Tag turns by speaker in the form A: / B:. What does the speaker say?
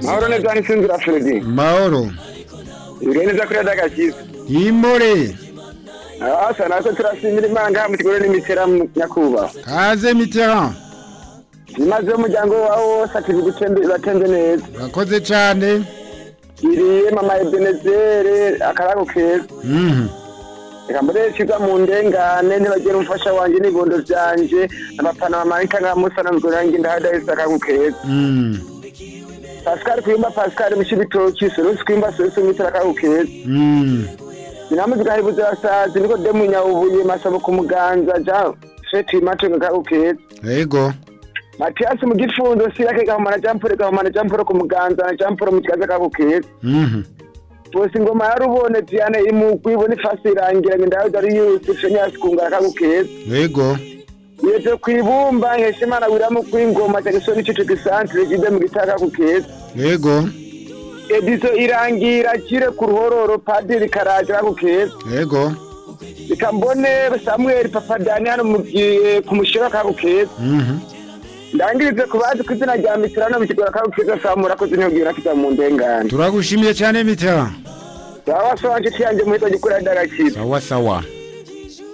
A: mahoro ni byari sinzira fredi
B: mahoro
A: ibirenge byo kurya by'agakiza
B: yimure
A: asa natwe turashimira imana ngaha mu kigo n'imitera nyakubahwa
B: kaze mitterand
A: imaze umuryango wawe wose ati batenze neza
B: urakoze cyane
A: iriye mama ebenezere akarago keza
B: Mhm.
A: reka mbere nshyiga mu ndengane ntibagire umufasha wanjye n'ibondo byanjye amapana bamanita nka musa na mugoranye ndahadahise akarago keza
B: Mhm.
A: pascal kwimba pascal mushibitoki sorusi kwimba sorusi mwitera akarago keza
B: Mhm.
A: inamuzi gahibuze basazi niko demu nyawubuye masabo ku muganza ja feti matunga akarago keza
B: yego
A: matiyasi mu gifunzo sirake gahumana jamporo gahumana jamporo ku muganza na jamporo mu kiganza akarago keza
B: Mhm.
A: bose ingoma ya rubone diane iri mu rwibo n'ifasi irangira ngo indayo dari yusi fenyasi kungara akagukeza
B: yego
A: yeje ku ibumba nkesha imana wiramu kw'ingoma cyane isoni n'icucu gisantere gide mu gitaka akagukeza
B: yego
A: edizo irangira kire ku ruhororo padiri karaje akagukeza
B: yego
A: reka mbone samuel papa dani hano mu gihe ku mushero akagukeza
B: Mhm.
A: ndangirize ku bazi ku izina rya mitirano mu kigora akagukeza samura akoze intego nakiza mu ndengane
B: turagushimiye cyane mitterand
A: baba basobanukiranye mu hito gikurira ndagakiza
B: sawa sawa